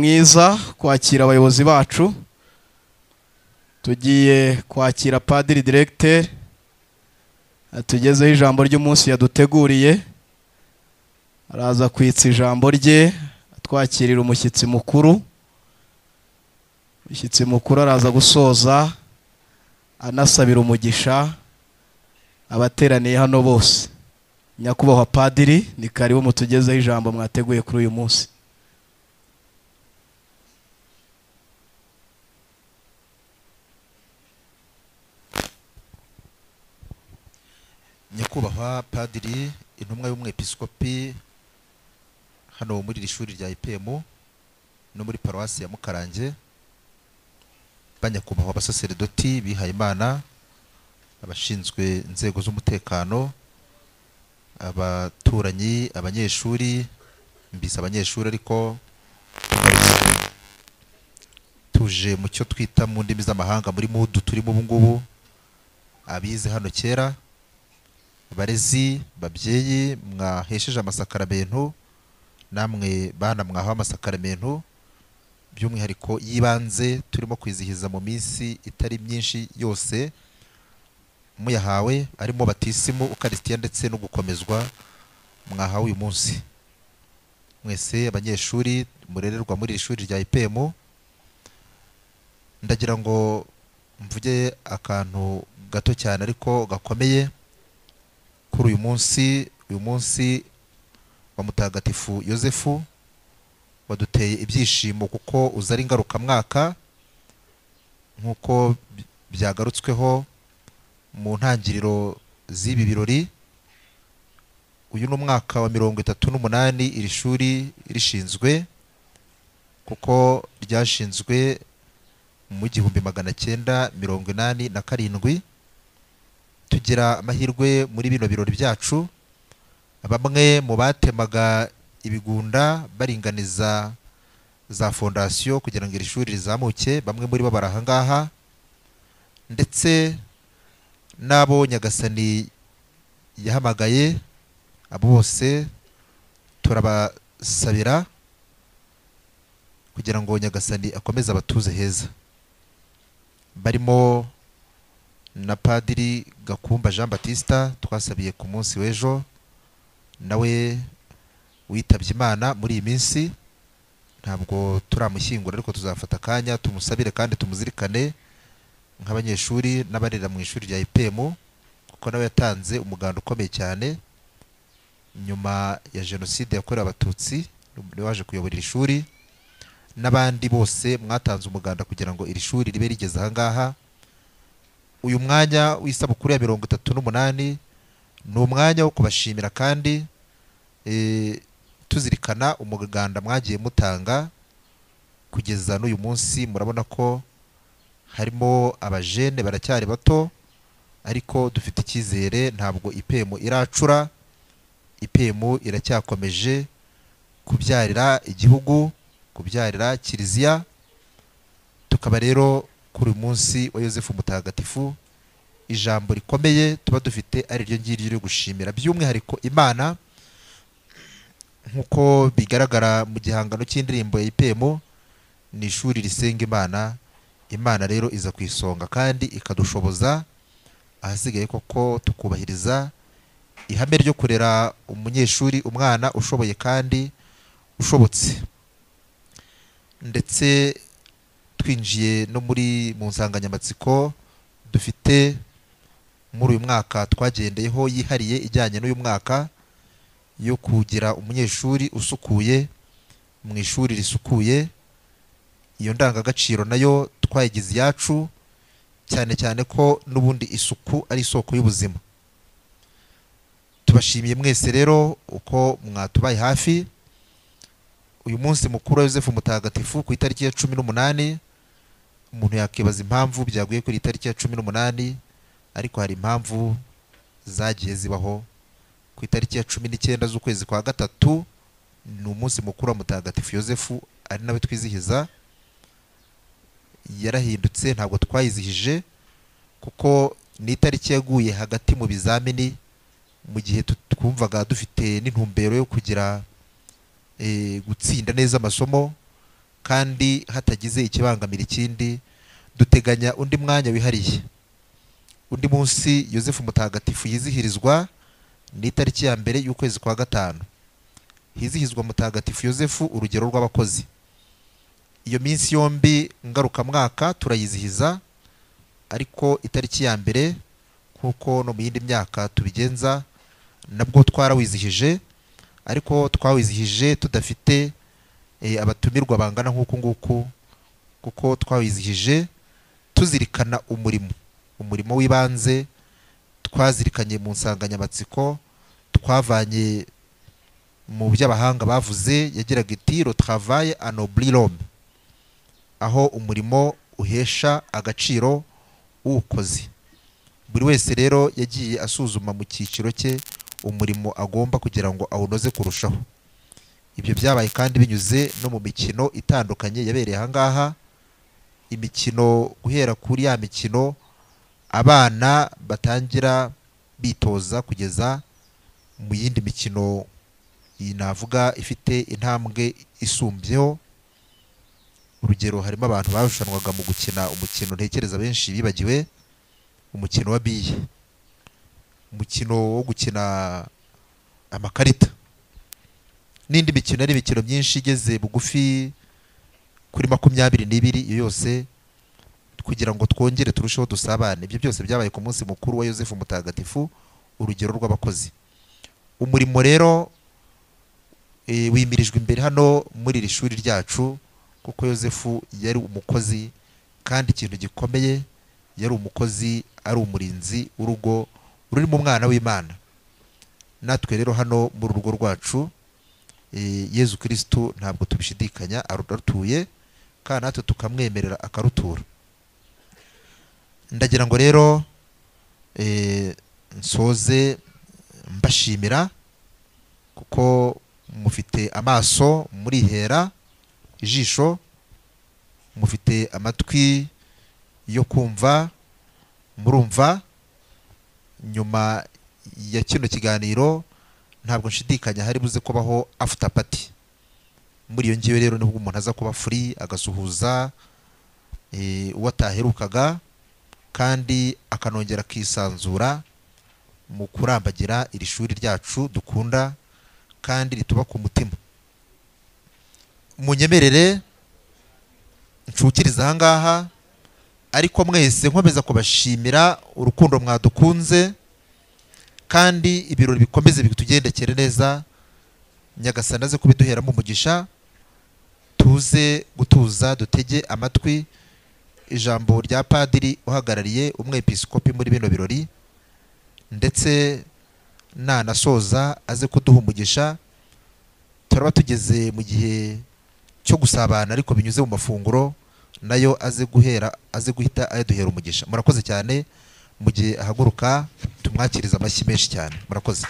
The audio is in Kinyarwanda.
mwiza kwakira abayobozi bacu tugiye kwakira padiri diregiteri atugezeho ijambo ry'umunsi yaduteguriye araza kwitsa ijambo rye atwakirira umushyitsi mukuru umushyitsi mukuru araza gusoza anasabira umugisha abateraniye hano bose nyakubahwa padiri ni karibu mutugezeho ijambo mwateguye kuri uyu munsi nyakubahwa padiri intumwa y'umwepiskopi hano muri iri shuri rya ipemu no muri paruwasi ya mukarange banyakubahwa abasaseredoti bihayimana abashinzwe inzego z'umutekano abaturanyi abanyeshuri mbise abanyeshuri ariko tuje mu cyo twita mu ndimi z'amahanga muri mudu turimo ubu ngubu abize hano kera barezi babyeyi mwahesheje amasakaramentu namwe bana mwahawe amasakaramentu by'umwihariko y'ibanze turimo kwizihiza mu minsi itari myinshi yose muyahawe arimo batisimu ukarisitiya ndetse no gukomezwa mwahawe uyu munsi mwese abanyeshuri murererwa muri iri shuri rya ipemu ndagira ngo mvuge akantu gato cyane ariko gakomeye kuri uyu munsi uyu munsi wa mutagatifu yosefu waduteye ibyishimo kuko uza ari ngarukamwaka nk'uko byagarutsweho mu ntangiriro z'ibi birori uyu ni umwaka wa mirongo itatu n'umunani iri shuri rishinzwe kuko ryashinzwe mu gihumbi magana cyenda mirongo inani na karindwi tugira amahirwe muri bino birori byacu bamwe mu batemaga ibigunda baringaniza za fondasiyo kugira ngo iri shuri rizamuke bamwe muri bo bari ahangaha ndetse n'abo nyagasani yahamagaye abo bose turabasabira kugira ngo nyagasani akomeze abatuze heza barimo na padiri gakumba jean batista twasabiye ku munsi w'ejo nawe witabye imana muri iyi minsi ntabwo turamushyingura ariko tuzafata akanya tumusabire kandi tumuzirikane nk'abanyeshuri n'abarera mu ishuri rya ipemu kuko nawe yatanze umuganda ukomeye cyane nyuma ya jenoside yakorewe abatutsi niwe waje kuyobora iri shuri n'abandi bose mwatanze umuganda kugira ngo iri shuri ribe rigeze ahangaha uyu mwanya w'isabukuru ya mirongo itatu n'umunani ni umwanya wo kubashimira kandi tuzirikana umuganda mwagiye mutanga kugeza n'uyu munsi murabona ko harimo abajene baracyari bato ariko dufite icyizere ntabwo ipemu iracura ipemu iracyakomeje kubyarira igihugu kubyarira kiliziya tukaba rero kuri uyu munsi wa yosefu mutagatifu ijambo rikomeye tuba dufite ari ryo ngiryo ryo gushimira by'umwihariko imana nk'uko bigaragara mu gihangano cy'indirimbo ya ipemu ni ishuri risenga imana imana rero iza ku isonga kandi ikadushoboza ahasigaye koko tukubahiriza ihame ryo kurera umunyeshuri umwana ushoboye kandi ushobotse ndetse twinjiye no muri mu nsanganyamatsiko dufite muri uyu mwaka twagendeyeho yihariye ijyanye n'uyu mwaka yo kugira umunyeshuri usukuye mu ishuri risukuye iyo ndangagaciro nayo twayigize iyacu cyane cyane ko n'ubundi isuku ari isoko y'ubuzima tubashimiye mwese rero uko mwatubaye hafi uyu munsi mukuru wa yosefu mutagatifu ku itariki ya cumi n'umunani umuntu yakibaza impamvu byaguye kuri itariki ya cumi n'umunani ariko hari impamvu zagiye zibaho ku itariki ya cumi n'icyenda z'ukwezi kwa gatatu ni umunsi mukuru wa mutagatifu yosefu ari nawe twizihiza yarahindutse ntabwo twayizihije kuko ni itariki yaguye hagati mu bizamini mu gihe twumvaga dufite n'intumbero yo kugira gutsinda neza amasomo kandi hatagize ikibangamira ikindi duteganya undi mwanya wihariye undi munsi yosefu mutagatifu yizihirizwa ni itariki ya mbere y'ukwezi kwa gatanu hizihizwa mutagatifu yosefu urugero rw'abakozi iyo minsi yombi ngarukamwaka turayizihiza ariko itariki ya mbere nk'uko no mu yindi myaka tubigenza nabwo twarawizihije ariko twawizihije tudafite eh, abatumirwa bangana nk'uku nguku kuko twawizihije tuzirikana umurimo umurimo w'ibanze twazirikanye mu nsanganyamatsiko twavanye mu by'abahanga bavuze yagiraga iti le travail anobli l'homme aho umurimo uhesha agaciro uwukoze buri wese rero yagiye asuzuma mu cyiciro cye umurimo agomba kugira ngo awunoze kurushaho ibyo byabaye kandi binyuze no mu mikino itandukanye yabereye ahangaha imikino guhera kuri ya mikino abana batangira bitoza kugeza mu yindi mikino iyi navuga ifite intambwe isumbyeho urugero harimo abantu barushanwaga mu gukina umukino ntekereza benshi bibagiwe umukino wa biye umukino wo gukina amakarita n'indi mikino yari imikino myinshi igeze bugufi kuri makumyabiri n'ibiri iyo yose kugira ngo twongere turusheho dusabane ibyo byose byabaye ku munsi mukuru wa yosefu mutagatifu urugero rw'abakozi umurimo rero eh, wimirijwe imbere hano muri iri shuri ryacu kuko yosefu yari umukozi kandi ikintu gikomeye yari umukozi ari umurinzi w'urugo rurimo umwana w'imana natwe rero hano mu rugo rwacu eh, yezu kirisitu ntabwo tubishidikanya arutuye kandi natwe tukamwemerera akarutura ndagira ngo rero eh, nsoze mbashimira kuko mufite amaso murihera ijisho mufite amatwi yo kumva murumva nyuma ya kino kiganiro ntabwo nshidikanya hari buze kubaho after party muri iyo ngiyo rero nibwo umuntu aza kuba free agasuhuza eh, uwo ataherukaga kandi akanongera akisanzura mu kurambagira iri shuri ryacu dukunda kandi rituba ku mutima munyemerere nshukiriza ahangaha ariko mwese nkomeza kubashimira urukundo mwadukunze kandi ibirori bikomeze bitugendekere neza nyagasana aze kubiduheramo umugisha tuze gutuza dutege amatwi ijambo rya padiri uhagarariye umwepisikopi muri bino birori ndetse nanasoza aze kuduha umugisha turaba tugeze mu gihe cyo gusabana ariko binyuze mu mafunguro nayo aze guhera aze guhita ayaduhera umugisha murakoze cyane mu gihe ahaguruka tumwakiriza amashyi menshi cyane murakoze